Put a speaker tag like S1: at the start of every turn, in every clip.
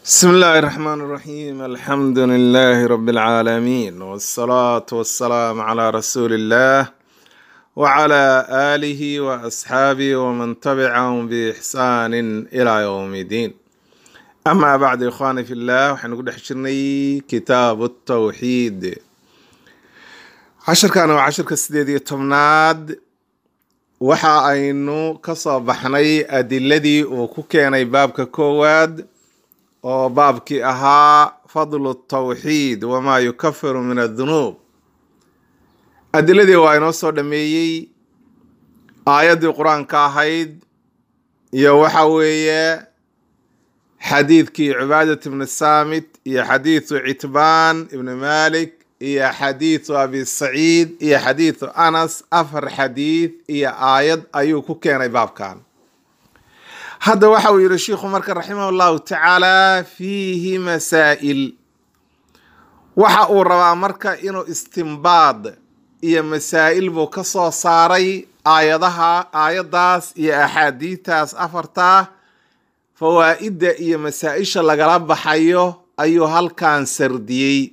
S1: بسم الله الرحمن الرحيم الحمد لله رب العالمين والصلاة والسلام على رسول الله وعلى آله وأصحابه ومن تبعهم بإحسان إلى يوم الدين أما بعد إخواني في الله وحنقول حشرني كتاب التوحيد عشر كان وعشر كسديدي تمناد waxa aynu ka soo baxnay adiladii uu ku keenay baabka koowaad oo baabkii ahaa fadlu tawxiid wamaa yukafiru min adunuub adiladii waa inoo soo dhameeyey aayaddii qur-aanka ahayd iyo waxa weeye xadiidkii cibaadat ibni saamit iyo xadiidu citbaan ibni malik iyo xadiidu abi saciid iyo xadiidu anas afar xadiid iyo aayad ayuu ku keenay baabkan hadda waxa uu yihi shiikhu marka raximah llahu tacaala fiihi masaa'il waxa uu rabaa marka inuu istimbaad iyo masaa'il buu ka soo saaray aayadaha aayaddaas iyo axaadiidtaas afartaa fawaa'idda iyo masaa-isha lagala baxayo ayuu halkan sardiyey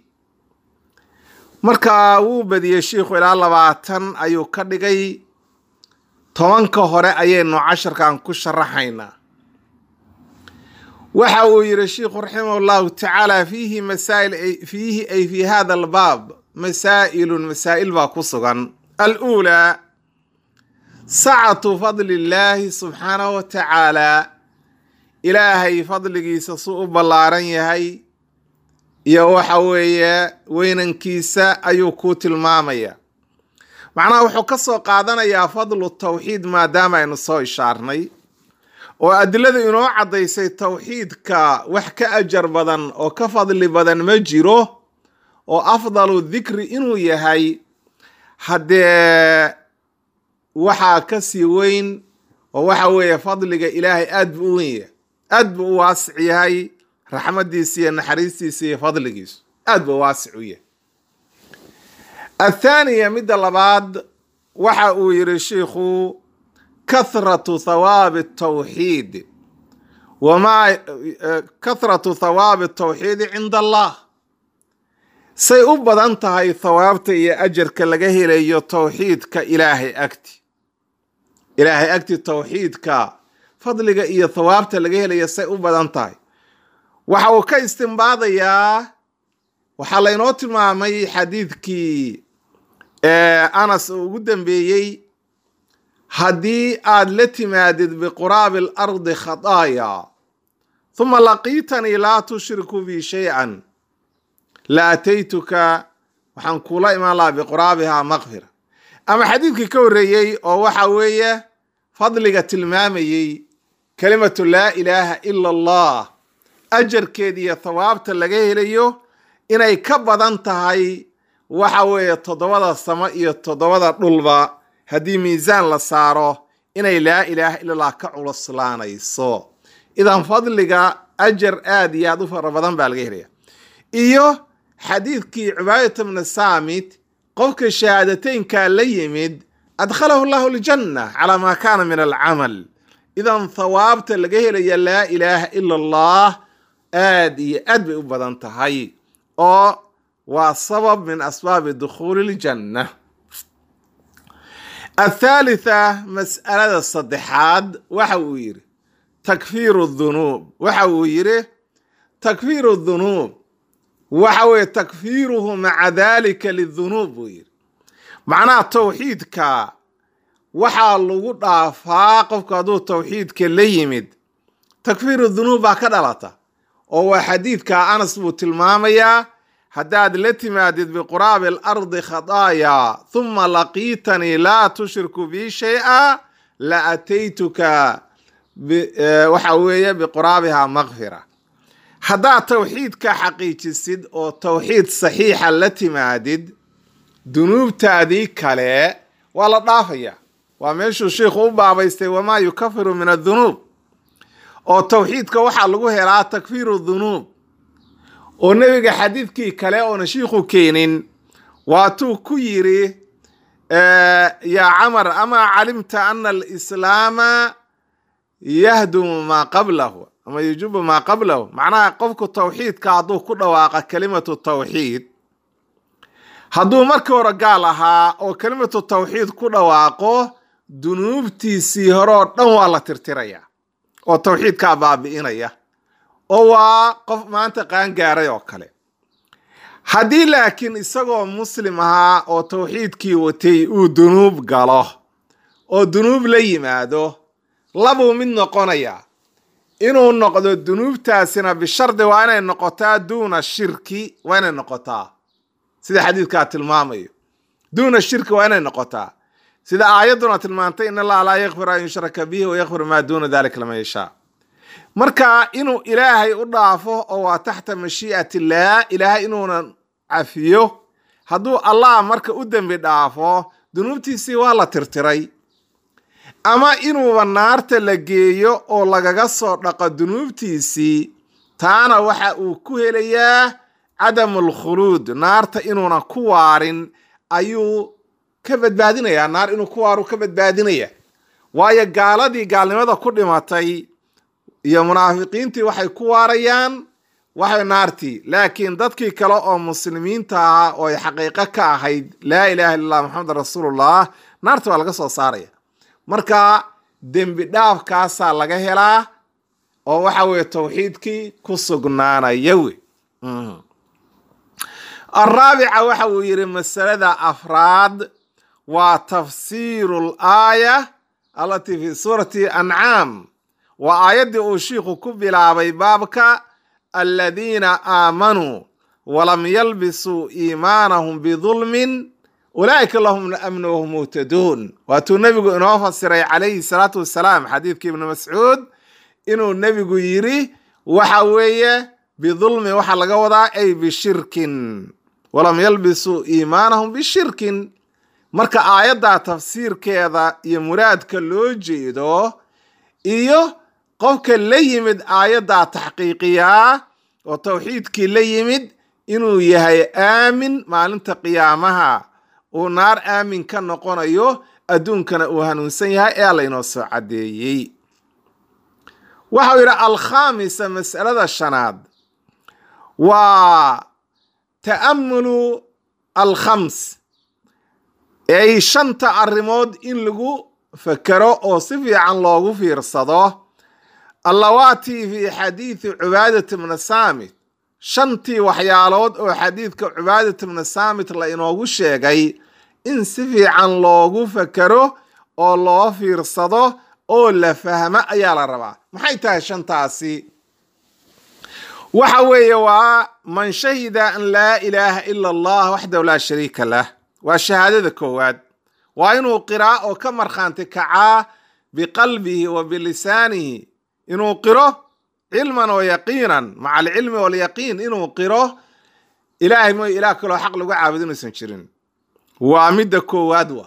S1: marka wuu badiyey shiikhu ilaa labaatan ayuu ka dhigay tobanka hore ayaynu casharkan ku sharaxaynaa waxa uu yihi shiikhu raximah llahu tacaala fiihi masaa'il fiihi ay fi hada albaab masaa'ilun masaa'il baa ku sugan aluulaa sacatu fadli illaahi subxaanahu wa tacaala ilaahay fadligiisa suu u ballaaran yahay iyo waxa weeye weynankiisa ayuu kuu tilmaamaya macnaha wuxuu ka soo qaadanayaa fadlu tawxiid maadaama aynu soo ishaarnay oo adilada inoo caddaysay tawxiidka wax ka ajar badan oo ka fadli badan ma jiro oo afdalu dikri inuu yahay haddee waxaa ka sii weyn oo waxa weeye fadliga ilaahay aad buu u weyn yahay aad buu u waasic yahay raxmadiisa iyo naxariistiisa iyo fadligiisu aad buu waasic u yahay athaaniya midda labaad waxa uu yihi shiikhu kathratu thawaabi tawxiid wamaa kathratu thawaabi tawxiidi cinda allah say u badan tahay thawaabta iyo ajarka laga helayo tawxiidka ilaahay agti ilaahay agti tawxiidka fadliga iyo thawaabta laga helayo say u badan tahay waxa uu ka istimbaadayaa waxaa laynoo tilmaamay xadiidkii anas uu ugu dambeeyey haddii aad la timaadid biquraabi alardi khadaaya huma laqiitanii laa tushriku bi shay-an la ataytuka waxaan kuula imaan lahaa biquraabihaa makfira ama xadiidkii ka horreeyey oo waxa weeye fadliga tilmaamayey kelimatu laa ilaaha ila allah ajarkeed iyo thawaabta laga helayo inay ka badan tahay waxa weeye toddobada samo iyo toddobada dhulba haddii miisaan la saaro inay laa ilaaha illa allah ka culuslaanayso idan fadliga ajar aad iyo aad u fara badan baa laga helaya iyo xadiidkii cibaadata bni saamit qofka shahaadateynkaa la yimid adkhalahu llahu ljanna calaa maa kaana min alcamal idan thawaabta laga helaya laa ilaaha ila allah aad iyo aad bay u badan tahay oo waa sabab min asbaabi dukhuuli ljanna athaalitha mas'alada saddexaad waxa uu yidhi takfiiru dhunuub waxa uu yidhi takfiiru dhunuub waxa weeye takfiiruhu maca dalika lidhunuub buu yidhi macnaha tawxiidka waxaa lagu dhaafaa qofku hadduu tawxiidka la yimid takfiiru dhunuub baa ka dhalata oo waa xadiidka anas buu tilmaamayaa haddaad la timaadid biquraabi alardi khadaaya huma laqiitanii laa tushriku bi shay-a la ataytuka waxa weeye biquraabiha makfira haddaad tawxiidka xaqiijisid oo tawxiid saxiixa la timaadid dunuubtaadii kale waa la dhaafaya waa meeshuu sheikhu u baabaystay wamaa yukafiru min adhunuub oo tawxiidka waxaa lagu helaa takfiiru dhunuub oo nebiga xadiidkii kale oona shiikhu keenin waatuu ku yiri yaa camar amaa calimta ana alislaama yahdumu maa qablahu ama yujibu maa qablahu macnaha qofku tawxiidka hadduu ku dhawaaqa kelimatu tawxiid hadduu markii hore gaal ahaa oo kelimatu tawxiid ku dhawaaqo dunuubtiisii hore oo dhan waa la tirtirayaa oo tawxiidkaa baabi'inaya oo waa qof maanta qaangaaray oo kale haddii laakiin isagoo muslim ahaa oo tawxiidkii watay uu dunuub galo oo dunuub la yimaado labuu mid noqonayaa inuu noqdo dunuubtaasina bishardi waa inay noqotaa duuna shirki waa inay noqotaa sida xadiidkaa tilmaamayo duuna shirki waa inay noqotaa sida aayadduna tilmaantay in allaha laa yakfir an yushraka bihi wayakfir maa duuna dalika laman yashaa marka inuu ilaahay u dhaafo oo waa taxta mashii'at illaah ilaahay inuunan cafiyo hadduu allah marka u dembi dhaafo dunuubtiisii waa la tirtiray ama inuuba naarta la geeyo oo lagaga soo dhaqo dunuubtiisii taana waxa uu ku helayaa cadamu alkhuluud naarta inuunan ku waarin ayuu ka badbaadinayaa naar inuu ku waaru ka badbaadinaya waayo gaaladii gaalnimada ku dhimatay iyo munaafiqiintii waxay ku waarayaan waxay naartii laakiin dadkii kale oo muslimiinta ahaa oo ay xaqiiqo ka ahayd laa ilaha illa allah maxamedan rasuulullah naarta waa laga soo saaraya marka dembi dhaafkaasaa laga helaa oo waxa weeye tawxiidkii ku sugnaanaya wey araabica waxa uu yidhi masalada afraad waa tafsiiru laaya allatii fi suurati ancaam waa aayaddii uu shiikhu ku bilaabay baabka aladiina aamanuu walam yalbisuu iimaanahum bidulmin ulaa'ika lahum amnu wahum muhtaduun waatuu nebigu inoo fasiray calayhi salaatu wasalaam xadiidkii ibni mascuud inuu nebigu yidhi waxa weeye bidulmin waxaa laga wadaa ay bishirkin walam yalbisuu iimaanahum bishirkin marka aayaddaa tafsiirkeeda iyo muraadka loo jeedo iyo qofka la yimid aayaddaa taxqiiqiyaa oo tawxiidkii la yimid inuu yahay aamin maalinta qiyaamaha uu naar aamin ka noqonayo adduunkana uu hanuunsan yahay ee laynoo soo caddeeyey waxau yidhi alkhaamisa mas'alada shanaad waa ta'amulu alkhams ay shanta arrimood in lagu fakero oo si fiican loogu fiirsado allawaatii fi xadiidi cubaadat bna saamit shantii waxyaalood oo xadiidka cubaadat bna saamit la inoogu sheegay in si fiican loogu fakero oo loo fiirsado oo la fahmo ayaa la rabaa maxay tahay shantaasi waxa weeye waa man shahida an laa ilaaha ila allah waxdahu laa shariika lah waa shahaadada koowaad waa inuu qiraa oo ka markhaanti kacaa biqalbihi wa bilisaanihi inuu qiro cilman wa yaqiinan maca alcilmi walyaqiin inuu qiro ilaahay mooy ilaah kaloo xaq lagu caabudo inuusan jirin waa midda koowaad waa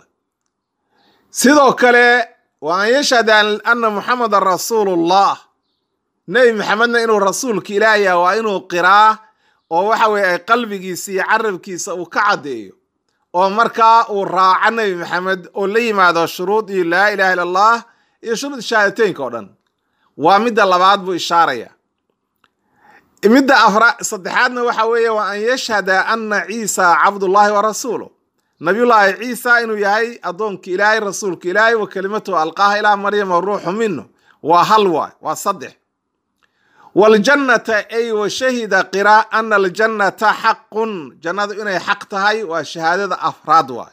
S1: sidoo kale wa an yashhada ana muxamedan rasuulullah nebi maxamedna inuu rasuulka ilaah yaha waa inuu qiraa oo waxa weye ay qalbigiisa iyo carabkiisa uu ka caddeeyo oo markaa uu raaco nebi maxamed oo la yimaado shuruud iyo laa ilaha illa allah iyo shuruud shahaadateynka oo dhan waa midda labaad buu ishaaraya midda afra saddexaadna waxa weeye waa an yashhada ana ciisa cabdullahi wa rasuuluh nabiyullaahi ciisa inuu yahay addoonka ilaahay rasuulka ilaahay wa kelimatuhu alqaaha ilaa maryama ruuxu minu waa hal waay waa saddex waljannata ay wa shahida qira ana aljannata xaqun jannadu inay xaq tahay waa shahaadada afraad waay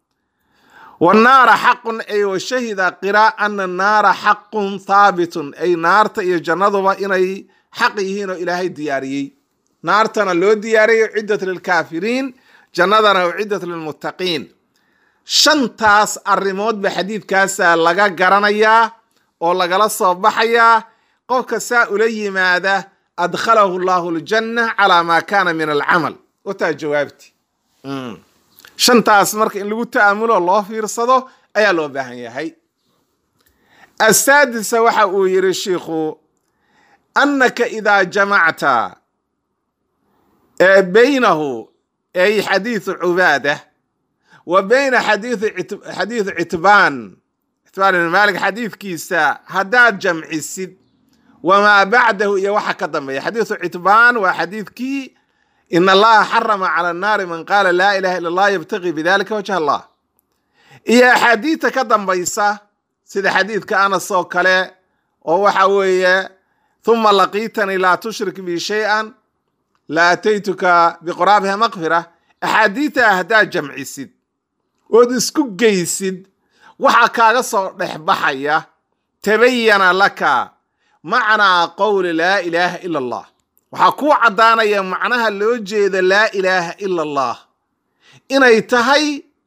S1: wannaara xaqun ay wa shahida qira ana naara xaqun thaabitun ay naarta iyo jannaduba inay xaq yihiin oo ilaahay diyaariyey naartana loo diyaariyey ciddat lilkaafiriin jannadana ciddat lilmuttaqiin shantaas arrimoodba xadiidkaasa laga garanayaa oo lagala soo baxayaa qofka saa ula yimaada adkhalahu llahu ljanna calaa maa kaana min alcamal wataa jawaabti shantaas marka in lagu ta'amulo loo fiirsado ayaa loo baahan yahay asaadisa waxa uu yidhi shiikhu annaka idaa jamacta baynahu ay xadiidu cubaada wa bayna xadiidu citbaan citbaan ibn maalik xadiidkiisa haddaad jamcisid wamaa bacdahu iyo waxa ka dambeeya xadiisu citbaan waa xadiidkii in allaha xarama cala annaari man qaala laa ilaha illa allah yabtaqii bidalika wajha allah iyo axaadiidta ka dambaysa sida xadiidka anas oo kale oo waxa weeye huma laqiitanii laa tushrik bi shay-an la ataytuka biquraabiha maqfira axaadiidta haddaad jamcisid ood isku geysid waxaa kaaga soo dhex baxaya tabayana laka macnaa qowli laa ilaaha ila allah waxaa kuu caddaanaya macnaha loo jeeda laa ilaaha ila allah inay tahay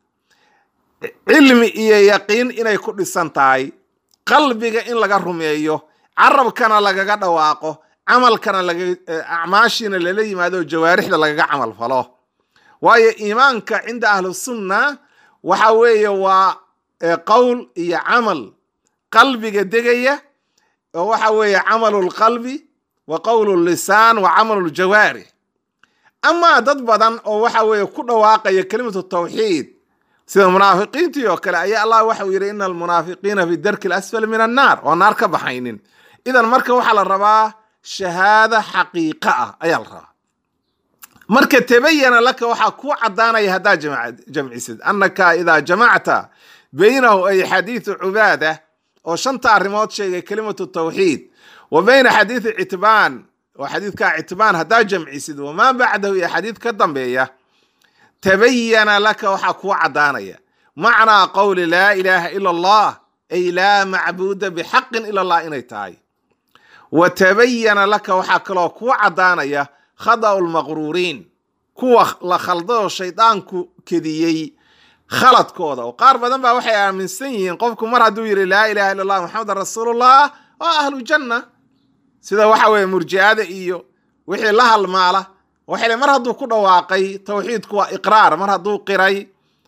S1: cilmi iyo yaqiin inay ku dhisan tahay qalbiga in laga rumeeyo carabkana lagaga dhawaaqo camalkana acmaashiina lala yimaado jawaarixda lagaga camal falo waayo iimaanka cinda ahlusunna waxa weeye waa qowl iyo camal qalbiga degaya oo waxa weeye camalu lqalbi wa qowlu lisaan wa camalu ljawaarix amaa dad badan oo waxa weeye ku dhawaaqaya kelimatu tawxiid sida munaafiqiintii oo kale ayaa allah waxau yidhi ina almunaafiqiina fi darki lasfali min annaar oo naar ka baxaynin idan marka waxaa la rabaa shahaada xaqiiqa ah ayaa la rabaa marka tabayana laka waxaa kuu caddaanaya haddaad jamcisid annaka idaa jamacta baynahu ay xadiidu cubaada oo shanta arrimood sheegay kelimatu tawxiid wa bayna xadiidi citbaan oo xadiidka citbaan haddaad jamcisid wamaa bacdahu iyo xadiid ka dambeeya tabayana laka waxaa kuu caddaanaya macnaa qowli laa ilaaha ila allah ay laa macbuuda bixaqin ila allah inay tahay wa tabayana laka waxaa kaloo kuu caddaanaya khada'u lmaqruuriin kuwa la khaldoo shaydaanku kediyey khaladkooda oo qaar badan baa waxay aaminsan yihiin qofku mar hadduu yidhi laa ilaha illa allah maxamedan rasuulullah waa ahlu janna sida waxa weeye murji'ada iyo wixii la halmaala waxay mar hadduu ku dhawaaqay tawxiidku waa iqraar mar hadduu qiray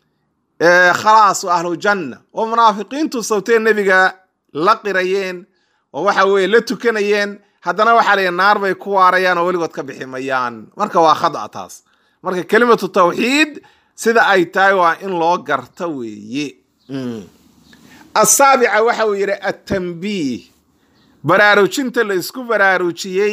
S1: khalaas waa ahlu janna oo munaafiqiintu sawtee nebiga la qirayeen oo waxa weeye la tukanayeen haddana waxaa la naar bay ku waarayaan oo weligood ka bixi mayaan marka waa khada taas marka kelimatu tawxiid sida ay tahay waa in loo garta weeye asaabica waxa uu yidhi attanbiih baraarujinta la isku baraarujiyey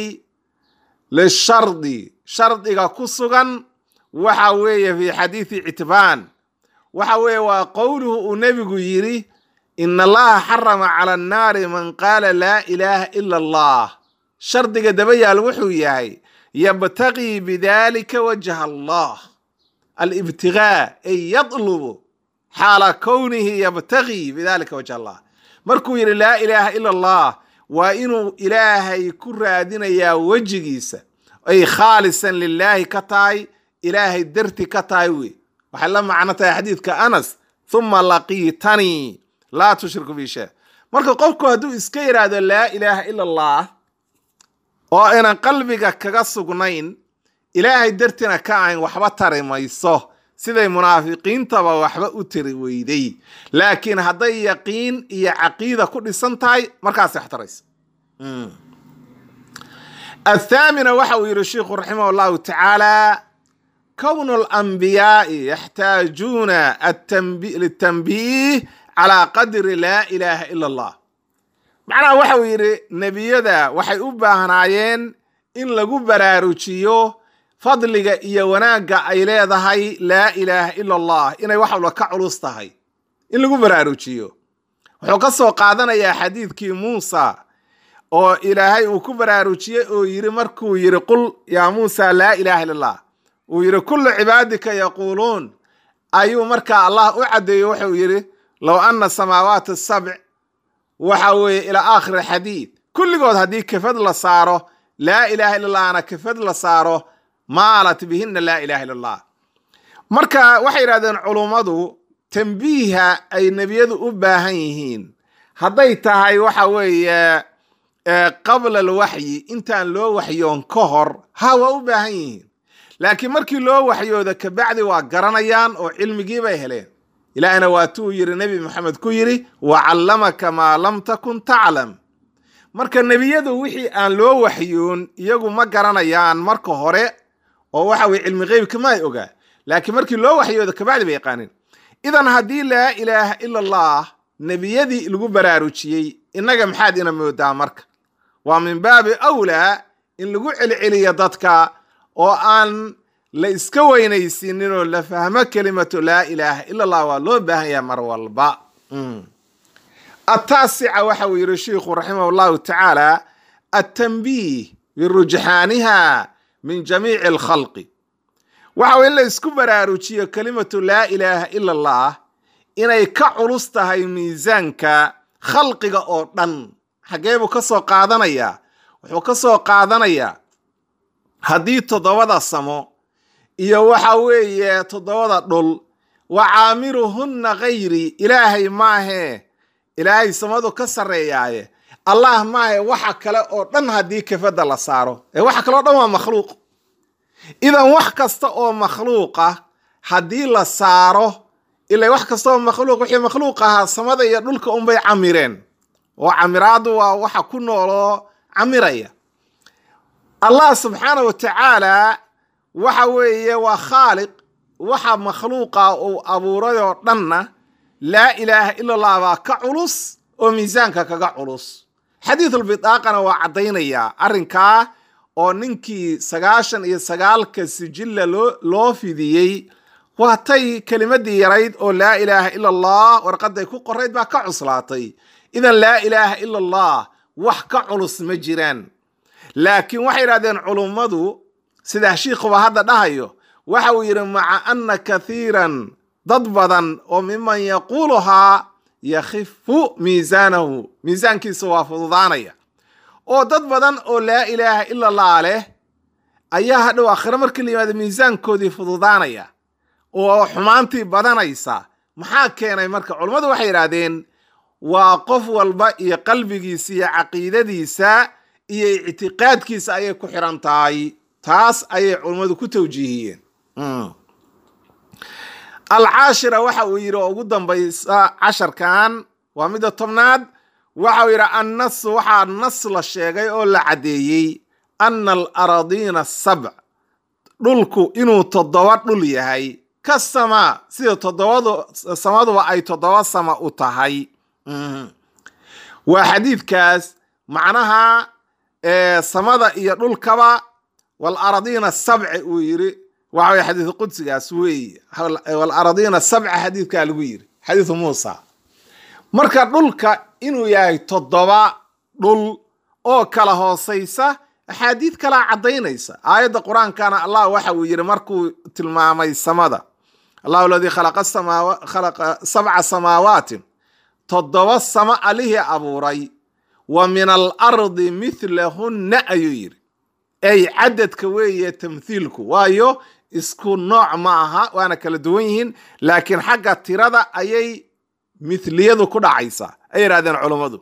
S1: lishardi shardiga ku sugan waxa weeye fi xadiidi citbaan waxa weeye waa qowluhu uu nebigu yidhi in allaha xarama cala annaari man qaala laa ilaaha ila allah shardiga daba yaal wuxuu yahay yabtaqii bidalika wajha allah alibtigaa ay yadlubu xaala kownihi yabtagii bidalika wajha allah markuu yidhi laa ilaaha ila allah waa inuu ilaahay ku raadinayaa wejigiisa ay khaalisan lilaahi ka tahay ilaahay darti ka tahay wey waxay la macno tahay xadiidka anas huma laqiitanii laa tushriku bi shay marka qofku hadduu iska yidhaahdo laa ilaaha ila allah oo aynan qalbiga kaga sugnayn ilaahay dartina ka ahayn waxba tari mayso siday munaafiqiintaba waxba u tiri weyday laakiin hadday yaqiin iyo caqiida ku dhisan tahay markaasay wax taraysa athaamina waxa uu yidhi sheikhu raximah llahu tacaala kownu alanbiyaai yaxtaajuuna litanbiih calaa qadri laa ilaaha ila allah macnaha waxa uu yidhi nebiyada waxay u baahnaayeen in lagu baraarujiyo fadliga iyo wanaagga ay leedahay laa ilaaha ila allah inay wax walba ka culus tahay in lagu baraarujiyo wuxuu ka soo qaadanayaa xadiidkii muusa oo ilaahay uu ku baraarujiyey oo yidhi markuu yidhi qul yaa muusa laa ilaaha illa allah uu yidhi kullu cibaadika yaquuluun ayuu markaa allah u caddeeyey wuxuu yidhi low anna samaawaati asabc waxa weeye ilaa aakhiri xadiid kulligood haddii kafad la saaro laa ilaaha illa allahna kafad la saaro maalat bihinna laa ilaha illa allah marka waxay yidhahdeen culummadu tambiiha ay nebiyadu u baahan yihiin hadday tahay waxa weeye qabla alwaxyi intaan loo waxyoon ka hor ha waa u baahan yihiin laakiin markii loo waxyooda kabacdi waa garanayaan oo cilmigii bay heleen ilaahina waatuu yidhi nebi maxamed ku yidhi wa callamaka maa lam takun taclam marka nebiyadu wixii aan loo waxyoon iyagu ma garanayaan marka hore oo waxa weye cilmi qeybka ma ay ogaa laakiin markii loo waxyooda kabacdi bay yaqaaneen idan haddii laa ilaaha ila allah nebiyadii lagu baraarujiyey innaga maxaad ina moodaa marka waa min baabi awlaa in lagu celceliyo dadka oo aan la iska weynaysiinin oo la fahmo kelimatu laa ilaaha ila allah waa loo baahan yaha mar walba ataasica waxa uu yidhi sheikhu raximah llahu tacaala altanbiih birujxaaniha min jamiici alkhalqi waxa in la isku baraarujiyo kelimatu laa ilaaha ila allah inay ka culus tahay miisaanka khalqiga oo dhan xaggee buu ka soo qaadanayaa wuxuu ka soo qaadanayaa haddii toddobada samo iyo waxa weeye toddobada dhul wa caamiruhunna gayri ilaahay maahee ilaahay samadu ka sarreeyaaye allah maahe waxa kale oo dhan haddii kafadda la saaro ee waxa kale o dhan waa makhluuq idan wax kasta oo makhluuqa haddii la saaro ila wax kasta oo makhluuq wixii makhluuq ahaa samada iyo dhulka unbay camireen oo camiraadu waa waxa ku nooloo camiraya allah subxaana wa tacaala waxa weeye waa khaaliq waxa makhluuqa uu abuuray oo dhanna laa ilaaha ila allah baa ka culus oo miisaanka kaga culus xadiidulbidaaqana waa caddaynayaa arrinkaa oo ninkii sagaashan iyo sagaalka sijilla loo loo fidiyey waatay kelimadii yarayd oo laa ilaaha ila allah warqaday ku qorayd baa ka cuslaatay idan laa ilaaha ila allah wax ka culus ma jiraan laakiin waxay yidhahdeen culummadu sidaa shiikhuba hadda dhahayo waxa uu yidhi maca anna kathiiran dad badan oo miman yaquuluhaa yakhifu miisaanahu miisaankiisa waa fududaanaya oo dad badan oo laa ilaaha ila allah leh ayaa hadhow aakhiro markii la yimaado miisaankoodii fududaanaya oo xumaantii badanaysa maxaa keenay marka culummadu waxay yidhaahdeen waa qof walba iyo qalbigiisa iyo caqiidadiisa iyo ictiqaadkiisa ayay ku xiran tahay taas ayay culummadu ku tawjiihiyeen alcaashira waxa uu yidhi oo ugu dambaysa casharkan waa midda tobnaad waxa uu yidhi annas waxaa nas la sheegay oo la caddeeyey ana alaradiina sabc dhulku inuu toddoba dhul yahay ka samaa sida toddobadu samaduba ay toddoba sama u tahay waa xadiidkaas macnaha samada iyo dhulkaba walaradiina sabci uu yidhi waxa weye xadiidu qudsigaas weeye walaradiina sabca xadiidkaa lagu yidhi xadiidu muusa marka dhulka inuu yahay toddoba dhul oo kala hoosaysa axaadiid kalaa caddaynaysa aayadda qur-aankana allah waxa uu yidhi markuu tilmaamay samada allahu aladii khalaqa sabca samaawaatin toddoba samo alihii abuuray wa min alardi mithlahunna ayuu yidhi ay cadadka weeye tamthiilku waayo isku nooc ma aha waana kala duwan yihiin laakiin xagga tirada ayay mithliyadu ku dhacaysaa ay yidhahdeen culummadu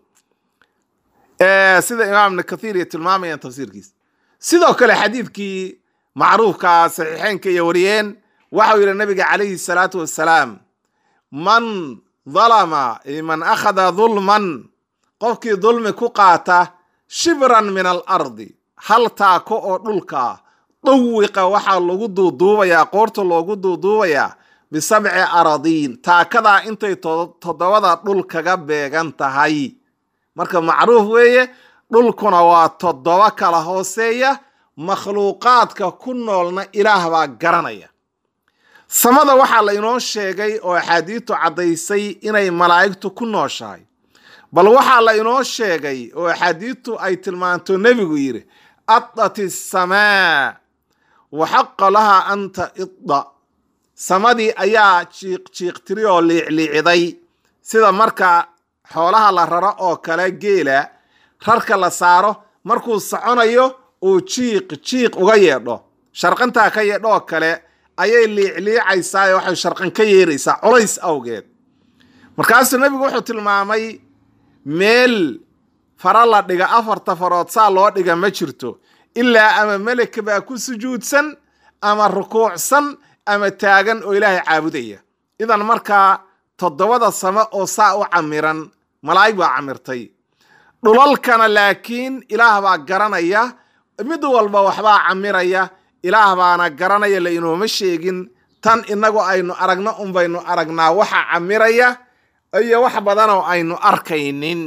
S1: sida imaam ibn kathiir iyo tilmaamayaan tafsiirkiisa sidoo kale xadiidkii macruufka saxiixeynka iyo wariyeen waxau yidhi nabiga calayhi salaatu wassalaam man dalama man akhada dulman qofkii dulmi ku qaata shibran min alardi hal taako oo dhulka dawiqa waxaa lagu duuduubayaa qoorta loogu duuduubayaa bisabci aradiin taakadaa intay toddobada dhul kaga beegan tahay marka macruuf weeye dhulkuna waa toddoba kala hooseeya makhluuqaadka ku noolna ilaah baa garanaya samada waxaa la inoo sheegay oo axaadiistu caddaysay inay malaa'igtu ku nooshahay bal waxaa la inoo sheegay oo axaadiistu ay tilmaanto nebigu yidhi adat isamaa wa xaqa lahaa anta idda samadii ayaa jiiq jiiqtiri oo liicliiciday sida marka xoolaha la raro oo kale geela rarka la saaro markuu soconayo uu jiiq jiiq uga yeedho sharqantaa ka yeedho oo kale ayay liicliicaysaa ee waxay sharqan ka yeeraysaa culays awgeed markaasuu nebigu wuxuu tilmaamay meel fara la dhiga afarta farood saa loo dhiga ma jirto ilaa ama meleka baa ku sujuudsan ama rukuucsan ama taagan oo ilaahay caabudaya idan markaa toddobada samo oo saa u camiran malaa'ig baa camirtay dhulalkana laakiin ilaah baa garanaya mid walba waxbaa camiraya ilaah baana garanaya la inooma sheegin tan inagu aynu aragno unbaynu aragnaa waxa camiraya iyo wax badanoo aynu arkaynin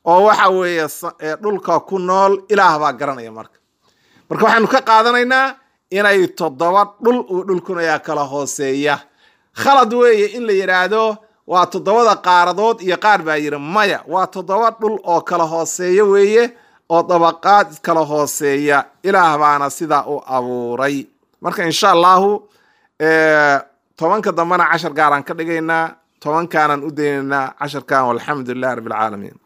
S1: oo waxa weeye dhulka ku nool ilaah baa garanaya marka marka waxaanu ka qaadanaynaa inay toddoba dhul uu dhulkuna yaa kala hooseeya khalad weeye in la yidhaahdo waa toddobada qaaradood iyo qaar baa yidhi maya waa toddoba dhul oo kala hooseeya weeye oo dabaqaad kala hooseeya ilaah baana sidaa u abuuray marka insha allahu tobanka dambena cashar gaaraan ka dhigaynaa tobankaanan u daynaynaa casharkan walxamdu lilah rabbi alcaalamiin